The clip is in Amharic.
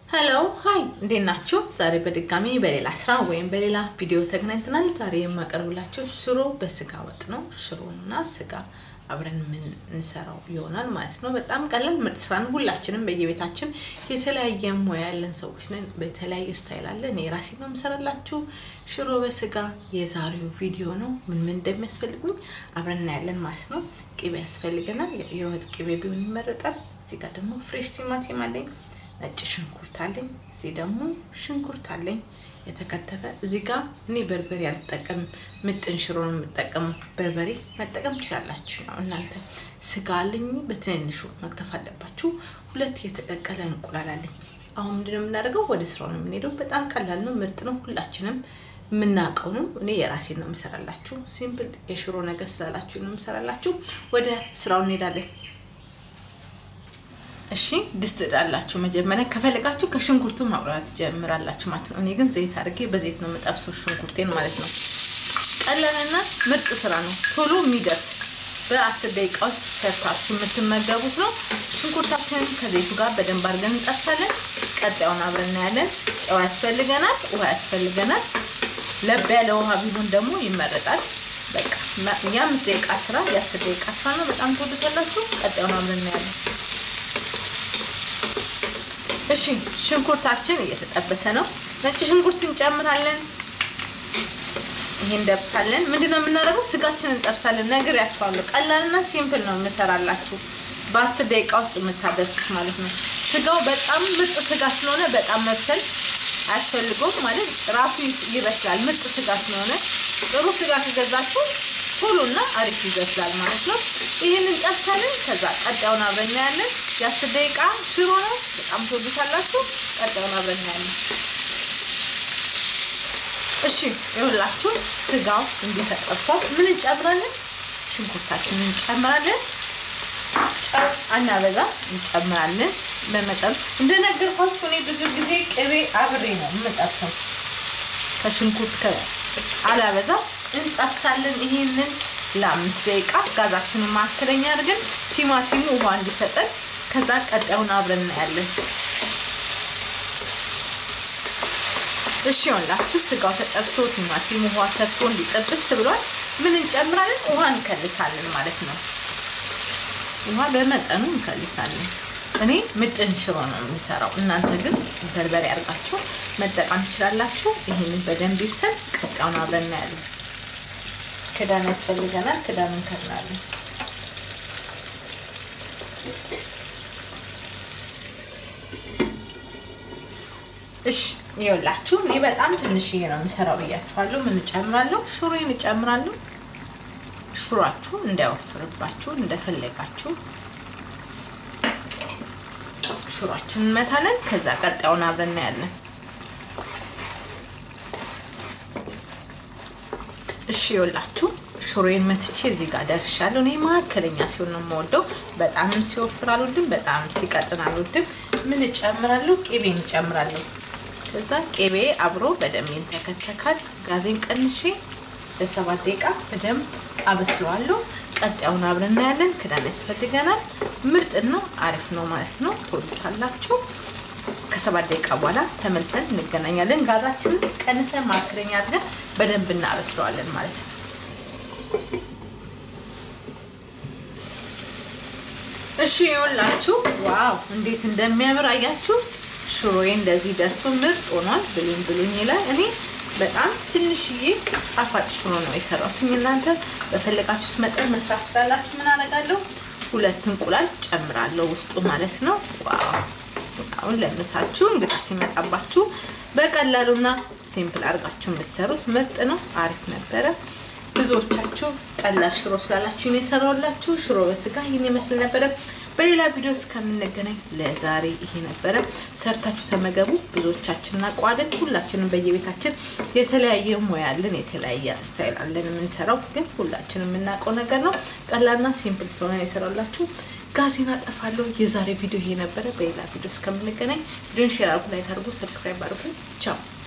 ሄሎ ሀይ እንዴት ናችሁ? ዛሬ በድጋሚ በሌላ ስራ ወይም በሌላ ቪዲዮ ተገናኝተናል። ዛሬ የማቀርብላችሁ ሽሮ በስጋ ወጥ ነው። ሽሮና ስጋ አብረን የምንሰራው ይሆናል ማለት ነው። በጣም ቀላል ምርጥ ስራ ነው። ሁላችንም በየቤታችን የተለያየ ሙያ ያለን ሰዎች ነን። በተለያየ ስታይል አለ። እኔ ራሴ ነው የምሰራላችሁ ሽሮ በስጋ የዛሬው ቪዲዮ ነው። ምን ምን እንደሚያስፈልጉኝ አብረን እናያለን ማለት ነው። ቅቤ ያስፈልገናል። የወጥ ቅቤ ቢሆን ይመረጣል። እዚህ ጋር ደግሞ ፍሬሽ ቲማቲም አለኝ ነጭ ሽንኩርት አለኝ። እዚህ ደግሞ ሽንኩርት አለኝ የተከተፈ። እዚህ ጋር እኔ በርበሬ አልጠቀምም፣ ምጥን ሽሮ ነው የምጠቀመው። በርበሬ መጠቀም ትችላላችሁ። ያው እናንተ ስጋ አለኝ በትንንሹ መክተፍ አለባችሁ። ሁለት የተቀቀለ እንቁላል አለኝ። አሁን ምንድነው የምናደርገው? ወደ ስራው ነው የምንሄደው። በጣም ቀላል ነው፣ ምርጥ ነው። ሁላችንም የምናውቀው ነው። እኔ የራሴን ነው የምሰራላችሁ። ሲምፕል የሽሮ ነገር ስላላችሁ ነው የምሰራላችሁ። ወደ ስራው እንሄዳለን። እሺ ድስት እጣላችሁ። መጀመሪያ ከፈለጋችሁ ከሽንኩርቱ ማብራት ጀምራላችሁ ማለት ነው። እኔ ግን ዘይት አድርጌ በዘይት ነው የምጠብሰው ሽንኩርቴን ማለት ነው። ቀላልና ምርጥ ስራ ነው፣ ቶሎ የሚደርስ በአስር ደቂቃ ውስጥ ሰርታችሁ የምትመገቡት ነው። ሽንኩርታችንን ከዘይቱ ጋር በደንብ አድርገን እንጠብሳለን። ቀጣዩን አብረን እናያለን። ጨው ያስፈልገናል፣ ውሃ ያስፈልገናል። ለብ ያለ ውሃ ቢሆን ደግሞ ይመረጣል። በቃ የአምስት ደቂቃ ስራ የአስር ደቂቃ ስራ ነው። በጣም ትወዱታላችሁ። ቀጣዩን አብረን እናያለን። እሺ ሽንኩርታችን እየተጠበሰ ነው። ነጭ ሽንኩርት እንጨምራለን። ይሄ እንጠብሳለን። ምንድነው የምናደርገው? ስጋችንን እንጠብሳለን። ነግሬያችኋለሁ። ቀላልና ሲምፕል ነው የምሰራላችሁ። በአስር ደቂቃ ውስጥ የምታደርሱት ማለት ነው። ስጋው በጣም ምርጥ ስጋ ስለሆነ በጣም መብሰል አያስፈልገውም ማለት ራሱ ይበስላል። ምርጥ ስጋ ስለሆነ ጥሩ ስጋ ከገዛችሁ ቶሎና አሪፍ ይበስላል ማለት ነው። ይህንን ጠብሳለን። ከዛ ቀጣዩን አብረን እናያለን። የአስር ደቂቃ ሽሮ ነው። በጣም ትወዱታላችሁ። ቀጣዩን አብረን እናያለን። እሺ ይኸውላችሁ ስጋው እንዲተጠብሷል ምን እንጨምራለን? ሽንኩርታችንን እንጨምራለን። ጨው አናበዛ እንጨምራለን በመጠን እንደነገርኳችሁ እኔ ብዙ ጊዜ ቅቤ አብሬ ነው የምጠብሰው ከሽንኩርት አላበዛ እንጠብሳለን። ይሄንን ለአምስት ደቂቃ ጋዛችንን ማከለኛ አድርገን ቲማቲሙ ውሃ እንዲሰጠን ከዛ ቀጣዩን አብረን እናያለን። እሺ ይኸውላችሁ ስጋው ተጠብሶ ቲማቲሙ ውሃ ሰጥቶ እንዲጠብስ ብሏል። ምን እንጨምራለን? ውሃ እንከልሳለን ማለት ነው። ውሃ በመጠኑ እንከልሳለን። እኔ ምጥን ሽሮ ነው የምሰራው። እናንተ ግን በርበሬ አድርጋችሁ መጠቀም ትችላላችሁ። ይህንን በደንብ ይብሰል። ቀጣዩን አብረን እናያለን። ክዳን ያስፈልገናል። ክዳን እንከድናለን። እሺ ይኸውላችሁ እኔ በጣም ትንሽዬ ነው የምሰራው ብያችኋለሁ። ምን እጨምራለሁ? ሽሮዬን እጨምራለሁ። ሽሯችሁ እንዳይወፍርባችሁ እንደፈለጋችሁ ሽሯችን እንመታለን። ከዛ ቀጣዩን አብረን እናያለን። እሺ ይኸውላችሁ ሽሮዬን መትቼ እዚህ ጋር ደርሻለሁ። እኔ መካከለኛ ሲሆን ነው የምወደው። በጣምም ሲወፍር አልወድም፣ በጣም ሲቀጥን አልወድም። ምን እጨምራለሁ? ቅቤን እጨምራለሁ። ከዛ ቅቤ አብሮ በደንብ ይንተከተካል። ጋዜን ቀንሼ ለሰባት ደቂቃ በደንብ አበስለዋለሁ። ቀጣዩን አብረን እናያለን። ክዳን ያስፈልገናል። ምርጥና አሪፍ ነው ማለት ነው። ትወዱታላችሁ። ከሰባት ደቂቃ በኋላ ተመልሰን እንገናኛለን። ጋዛችንን ቀንሰን ማክረኛ አድርገን በደንብ እናበስለዋለን ማለት ነው። እሺ ይኸውላችሁ፣ ዋው እንዴት እንደሚያምር አያችሁ። ሽሮዬ እንደዚህ ደርሶ ምርጥ ሆኗል። ብሉኝ ብሉኝ ይላል። እኔ በጣም ትንሽዬ ጣፋጭ ሽሮ ነው የሰራሁት። እናንተ በፈለጋችሁት መጠን መስራት ትችላላችሁ። ምን አደርጋለሁ? ሁለት እንቁላል ጨምራለሁ ውስጡ ማለት ነው። ዋው አሁን ለምሳችሁ እንግዳ ሲመጣባችሁ በቀላሉና ሲምፕል አድርጋችሁ የምትሰሩት ምርጥ ነው። አሪፍ ነበረ። ብዙዎቻችሁ ቀላል ሽሮ ስላላችሁ ነው የሰራሁላችሁ። ሽሮ በስጋ ይህን ይመስል ነበረ። በሌላ ቪዲዮ እስከምንገናኝ ለዛሬ ይሄ ነበረ። ሰርታችሁ ተመገቡ። ብዙዎቻችን እናውቀዋለን። ሁላችንም በየቤታችን የተለያየ ሙያ አለን፣ የተለያየ ስታይል አለን የምንሰራው፣ ግን ሁላችን የምናውቀው ነገር ነው። ቀላልና ሲምፕል ስለሆነ የሰራላችሁ ጋዜና ጠፋለሁ። የዛሬ ቪዲዮ ይሄ ነበረ። በሌላ ቪዲዮ እስከምንገናኝ ቪዲዮን ሼር አድርጉ፣ ላይክ አድርጉ፣ ሰብስክራይብ አድርጉ። ቻው